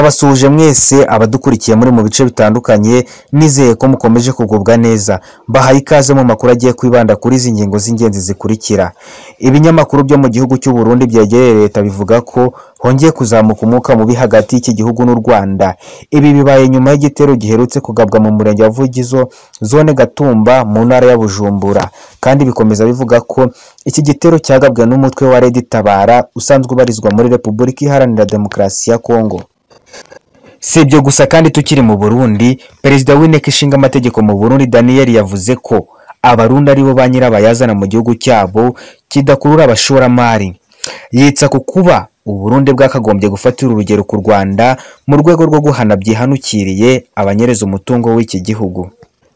Ndabasuhuje mwese abadukurikiye muri mu bice bitandukanye nizeye ko mukomeje kugubwa neza mbahaye ikaze mu makuru agiye kwibanda kuri izi ngingo z'ingenzi zikurikira ibinyamakuru byo mu gihugu cy'u Burundi byegereye leta bivuga ko hongeye kuzamuka umwuka mubi hagati y'iki gihugu n'u Rwanda ibi bibaye nyuma y'igitero giherutse kugabwa mu murenge wa Vugizo zone Gatumba mu ntara ya Bujumbura kandi bikomeza bivuga ko iki gitero cyagabwe n'umutwe wa Red Tabara usanzwe ubarizwa muri Repubulika Iharanira Demokarasi ya Kongo si ibyo gusa kandi tukiri mu burundi perezida w'inteko ishinga amategeko mu burundi daniel yavuze ko abarundi aribo ba nyirabayazana mu gihugu cyabo kidakurura abashoramari yitsa ku kuba uburundi bwakagombye gufatira urugero ku rwanda mu rwego rwo guhana byihanukiriye abanyereza umutungo w'iki gihugu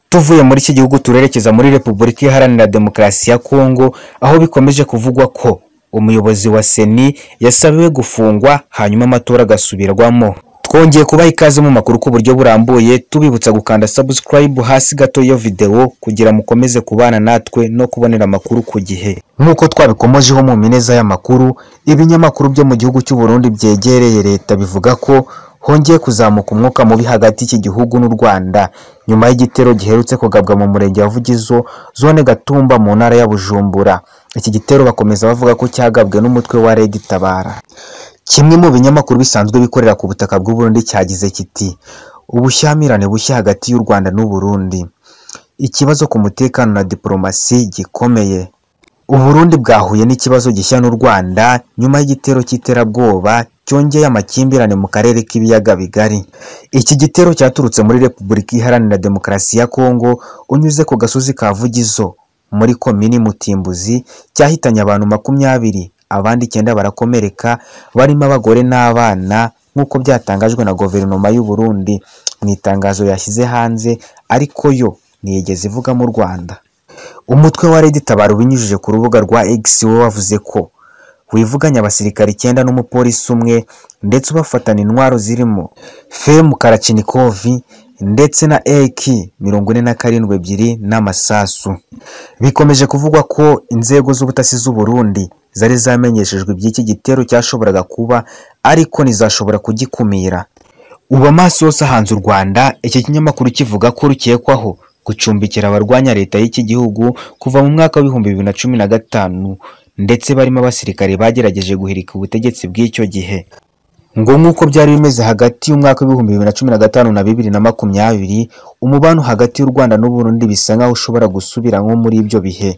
tuvuye muri iki gihugu turerekeza muri repubulika iharanira demokarasi ya kongo aho bikomeje kuvugwa ko umuyobozi wa seni yasabiwe gufungwa hanyuma amatora agasubirwamo twongeye kubaha ikaze mu makuru ku buryo burambuye tubibutsa gukanda subscribe hasi gato y'iyo videwo kugira mukomeze kubana natwe no kubonera amakuru ku gihe nk'uko twabikomojeho mu mineza y'amakuru ibinyamakuru byo mu gihugu cy'u Burundi byegereye leta bivuga ko hongeye kuzamuka umwuka mubi hagati y'iki gihugu n'u Rwanda nyuma y'igitero giherutse kugabwa mu murenge wa Vugizo zone Gatumba mu ntara ya Bujumbura iki gitero bakomeza bavuga ko cyagabwe n'umutwe wa Red Tabara kimwe mu binyamakuru bisanzwe bikorera ku butaka bw'u Burundi cyagize kiti ubushyamirane bushya hagati y'u Rwanda n'u Burundi ikibazo ku mutekano na diplomasi gikomeye u Burundi bwahuye n'ikibazo gishya n'u Rwanda nyuma y'igitero cy'iterabwoba cyongeye amakimbirane mu karere k'ibiyaga bigari iki gitero cyaturutse muri Repubulika Iharanira Demokarasi ya Kongo unyuze ku gasozi ka Vugizo muri komini Mutimbuzi cyahitanye abantu makumyabiri abandi icyenda barakomereka barimo abagore n'abana nk'uko byatangajwe na guverinoma y'u Burundi mu itangazo yashyize hanze ariko yo ntiyigeze ivuga mu Rwanda umutwe wa Red Tabara ubinyujije ku rubuga rwa X we wavuze ko wivuganye abasirikare icyenda n'umupolisi umwe ndetse ubafatana intwaro zirimo Fem Karachinikovi ndetse na AK mirongo ine na karindwi ebyiri n'amasasu bikomeje kuvugwa ko inzego z'ubutasi z'u Burundi zari zamenyeshejwe iby'iki gitero cyashoboraga kuba ariko ntizashobora kugikumira ubu amaso yose ahanze u Rwanda iki kinyamakuru kivuga ko rukekwaho gucumbikira abarwanya leta y'iki gihugu kuva mu mwaka w'ibihumbi bibiri na cumi na gatanu ndetse barimo abasirikare bagerageje guhirika ubutegetsi bw'icyo gihe ngo nk'uko byari bimeze hagati y'umwaka w'ibihumbi bibiri na cumi na gatanu na bibiri na makumyabiri umubano hagati y'u Rwanda n'u Burundi bisa nkaho ushobora gusubira nko muri ibyo bihe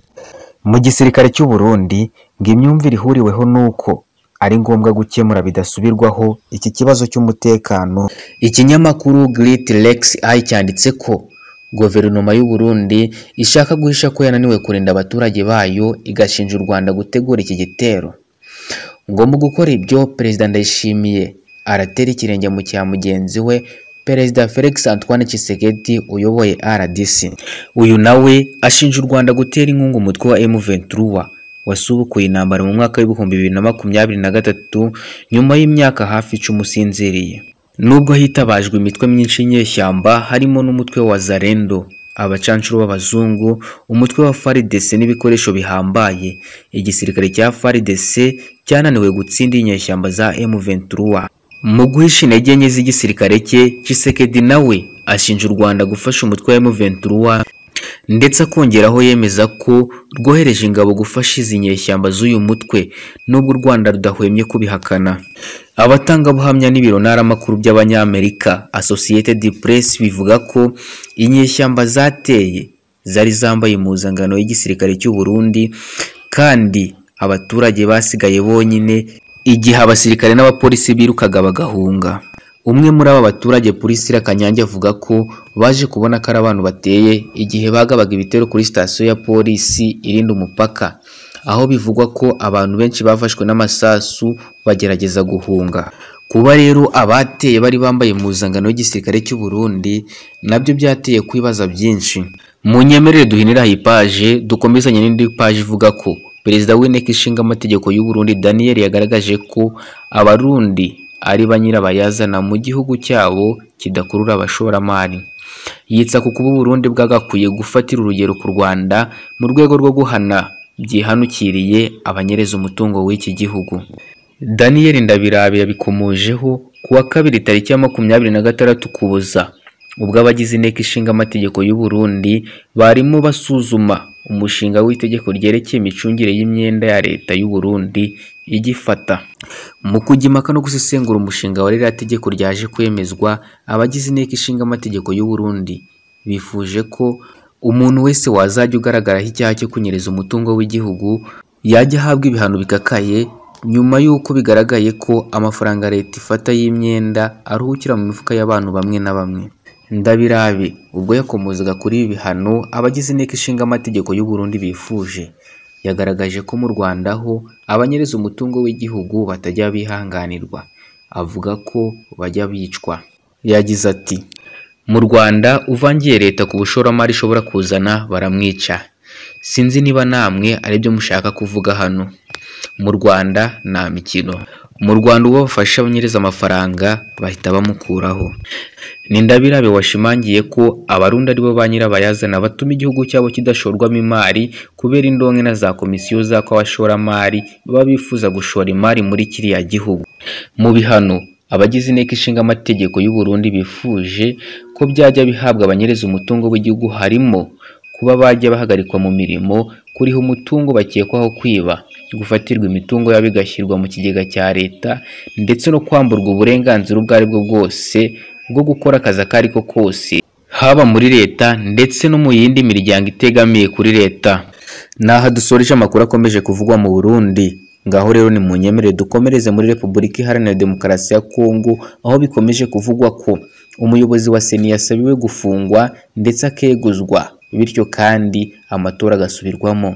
mu gisirikare cy'u Burundi ngo imyumvire ihuriweho nuko ari ngombwa gukemura bidasubirwaho iki kibazo cy'umutekano ikinyamakuru Great Lex Eye cyanditse ko guverinoma y'u Burundi ishaka guhisha ko yananiwe kurinda abaturage bayo igashinja u Rwanda gutegura iki gitero ngo mu gukora ibyo perezida Ndayishimiye aratera ikirenge mu cya mugenzi we Perezida Felix Antoine Tshisekedi uyoboye RDC uyu nawe ashinja u Rwanda gutera inkunga umutwe wa M23 wasubukuye intambara mu mwaka w'ibihumbi bibiri na makumyabiri na gatatu nyuma y'imyaka hafi icumi usinziriye nubwo hitabajwe imitwe myinshi y'inyeshyamba harimo n'umutwe wa Zarendo abacanshuro b'abazungu umutwe wa FARDC n'ibikoresho bihambaye igisirikare cya FARDC cyananiwe gutsinda inyeshyamba za M23 mu guhisha intege nke z'igisirikare cye Tshisekedi nawe ashinja u Rwanda gufasha umutwe wa M23 ndetse akongeraho yemeza ko rwohereje ingabo gufasha izi nyeshyamba z'uyu mutwe nubwo u Rwanda rudahwemye kubihakana abatangabuhamya n'ibiro ntaramakuru by'abanyamerika Associated Press bivuga ko inyeshyamba zateye zari zambaye impuzangano y'igisirikare cy'u Burundi kandi abaturage basigaye bonyine igihe abasirikare n'abapolisi birukaga bagahunga umwe muri aba baturage Priscilla Kanyange avuga ko baje kubona ko ari abantu bateye igihe bagabaga ibitero kuri sitasiyo ya polisi irinda umupaka aho bivugwa ko abantu benshi bafashwe n'amasasu bagerageza guhunga kuba rero abateye bari bambaye impuzangano y'igisirikare cy'u Burundi nabyo byateye kwibaza byinshi mu nyemerere duhinira ipaje dukomezanye n'indi paje ivuga ko Perezida w'inteko ishinga amategeko y'u Burundi Daniel yagaragaje ko abarundi ari ba nyirabayazana mu gihugu cyabo kidakurura abashoramari yitsa ku kuba Burundi bwagakwiye gufatira urugero ku Rwanda mu rwego rwo guhana byihanukiriye abanyereza umutungo w'iki gihugu Daniel Ndabirabe yabikomojeho ku wa kabiri tariki ya makumyabiri na gatandatu ukuboza ubwo abagize inteko ishinga amategeko y'u Burundi barimo basuzuma umushinga w'itegeko ryerekeye imicungire y'imyenda ya leta y'u Burundi igifata mu kujya impaka no gusesengura umushinga wa ririya tegeko ryaje kwemezwa abagize inteko ishinga amategeko y'u Burundi bifuje ko umuntu wese wazajya ugaragaraho icyaha cyo kunyereza umutungo w'igihugu yajya ahabwa ibihano bikakaye nyuma y'uko bigaragaye ko amafaranga leta ifata y'imyenda aruhukira mu mifuka y'abantu bamwe na bamwe ndabirabe ubwo yakomozaga kuri ibi bihano abagize inteko ishinga amategeko y'u Burundi bifuje yagaragaje ko mu Rwanda ho abanyereza umutungo w'igihugu batajya bihanganirwa avuga ko bajya bicwa yagize ati mu Rwanda uvangiye leta ku bushoramari ishobora kuzana baramwica sinzi niba namwe aribyo mushaka kuvuga hano mu Rwanda nta mikino mu Rwanda uwo bafasha abanyereza amafaranga bahita bamukuraho ni ndabirabe washimangiye ko abarundi aribo ba nyirabayazana batuma igihugu cyabo kidashorwamo imari kubera indonke na za komisiyo zako abashoramari baba bifuza gushora imari muri kiriya gihugu mu bihano abagize inteko ishinga amategeko y'u Burundi bifuje ko byajya bihabwa abanyereza umutungo w'igihugu harimo kuba bajya bahagarikwa mu mirimo kuriha umutungo bakekwaho kwiba gufatirwa imitungo yabo igashyirwa mu kigega cya leta ndetse no kwamburwa uburenganzira ubwo ari bwo bwose bwo gukora akazi ako ari ko kose haba muri leta ndetse no mu yindi miryango itegamiye kuri leta ni aha dusoreje amakuru akomeje kuvugwa mu burundi ngaho rero ni mu nyemerere dukomereze muri repubulika iharanira demokarasi ya kongo aho bikomeje kuvugwa ko umuyobozi wa seni yasabiwe gufungwa ndetse akeguzwa bityo kandi amatora agasubirwamo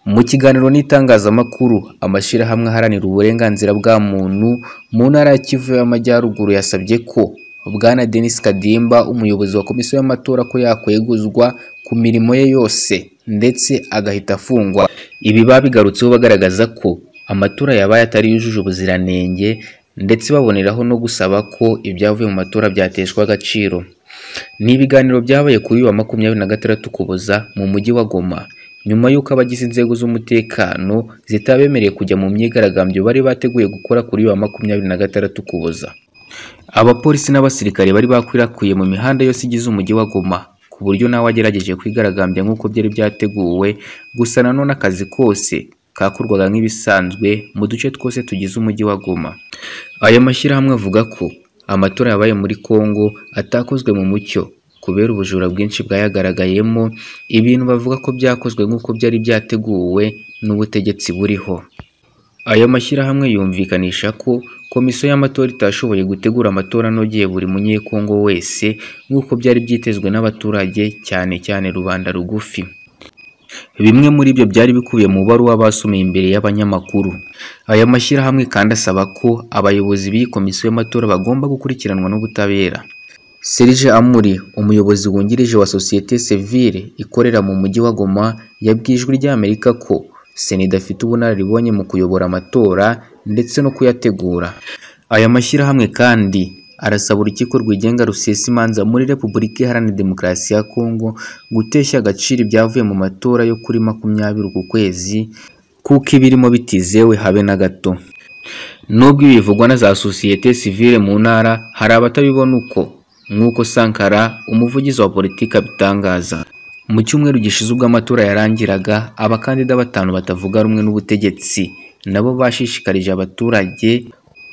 mu kiganiro n'itangazamakuru amashyirahamwe aharanira uburenganzira bwa muntu mu ntara ya kivu y'amajyaruguru yasabye ko bwana denis kadimba umuyobozi wa komisiyo y'amatora ko yakweguzwa ku mirimo ye yose ndetse agahita afungwa ibi babigarutseho bagaragaza ko amatora yabaye atari yujuje ubuziranenge ndetse baboneraho no gusaba ko ibyavuye mu matora byateshwa agaciro ni ibiganiro byabaye kuri uyu wa makumyabiri na gatandatu ukuboza mu mujyi wa goma nyuma y'uko abagize inzego z'umutekano zitabemereye kujya mu myigaragambyo bari bateguye gukora kuri uyu wa makumyabiri na gatandatu ukuboza abapolisi n'abasirikare bari bakwirakwiye mu mihanda yose igize umujyi wa goma ku buryo nawe agerageje kwigaragambya nk'uko byari byateguwe gusa nanone akazi kose kakorwaga nk'ibisanzwe mu duce twose tugize umujyi wa goma aya mashyirahamwe avuga ko amatora yabaye muri Congo atakozwe mu mucyo kubera ubujura bwinshi bwayagaragayemo ibintu bavuga ko byakozwe nk'uko byari byateguwe n'ubutegetsi buriho aya mashyirahamwe yumvikanisha ko komisiyo y'amatora itashoboye gutegura amatora anogeye buri munyekongo wese nk'uko byari byitezwe n'abaturage cyane cyane rubanda rugufi bimwe muri byo byari bikubiye mu baruwa basomeye imbere y'abanyamakuru aya mashyirahamwe kandi asaba ko abayobozi b'iyi komisiyo y'amatora bagomba gukurikiranwa n'ubutabera Serge Amuri umuyobozi wungirije wa sosiyete sivile ikorera mu mujyi wa Goma yabwiye ijwi ry'Amerika ko sena idafite ubunararibonye mu kuyobora amatora ndetse no kuyategura aya mashyirahamwe kandi arasaba urukiko rwigenga rusesa imanza muri repubulika iharanira demokarasi ya kongo guteshya agaciro ibyavuye mu matora yo kuri makumyabiri uku kwezi kuko ibirimo bitizewe habe na gato nubwo ibi bivugwa na za sosiyete sivile mu ntara hari abatabibona uko nk'uko sankara umuvugizi wa politiki abitangaza mu cyumweru gishize ubwo amatora yarangiraga abakandida batanu batavuga rumwe n'ubutegetsi nabo bashishikarije abaturage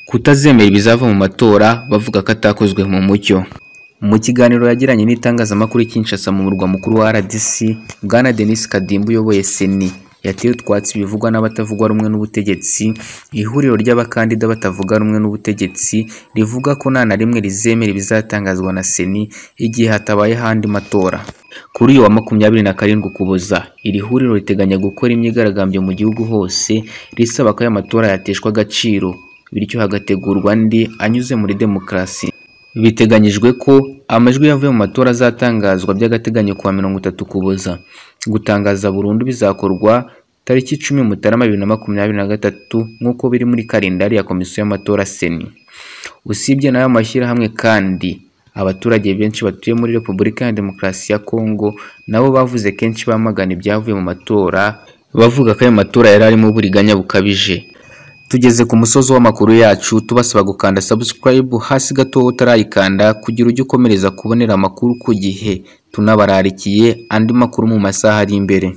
kutazemera ibizava mu matora bavuga ko atakozwe mu mucyo mu kiganiro yagiranye n'itangazamakuru Kinshasa mu murwa mukuru wa RDC Bwana Denis Kadimba uyoboye Seni yateye utwatsi bivugwa n'abatavugwa rumwe n'ubutegetsi ihuriro ry'abakandida batavuga rumwe n'ubutegetsi rivuga ko nta na rimwe rizemera ibizatangazwa na seni igihe hatabayeho andi matora kuri uyu wa makumyabiri na karindwi ukuboza iri huriro riteganya gukora imyigaragambyo mu gihugu hose risaba ko aya matora yateshwa agaciro bityo hagategurwa andi anyuze muri demokarasi biteganyijwe ko amajwi yavuye mu matora azatangazwa by'agateganyo kuwa mirongo itatu kuboza gutangaza burundu bizakorwa tariki icumi mutarama bibiri na makumyabiri na gatatu nk'uko biri muri kalendari ya komisiyo y'amatora seni usibye n'ayo mashyirahamwe kandi abaturage benshi batuye muri repubulika ya demokarasi ya kongo nabo bavuze kenshi bamagana ibyavuye mu matora bavuga ko ayo matora yari arimo uburiganya bukabije tugeze ku musozi w'amakuru yacu tubasaba gukanda subscribe hasi gato utarayikanda kugira ujye ukomereza kubonera amakuru ku gihe tunabararikiye andi makuru mu masaha ari imbere